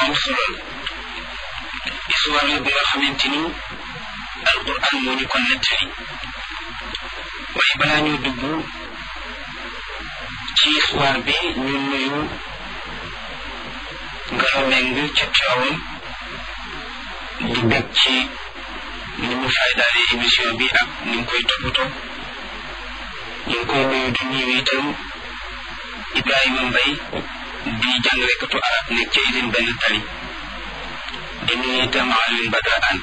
am solo la histoire la bi nga xamante ni alquran moo ñu ko nettali waaye balaa ñu dugg ci histoire bi ñu nuyu Ngalo Meng ca Tiwaawan di bég ci ni mu faydaale émission bi ak ni mu koy toppatoo ñu ngi koy nuyu di nuyu itam Ibrahima Mbaye di jàngalekatu arab nekk ca usine benn tali di nuyu itam Alioune Badara Anne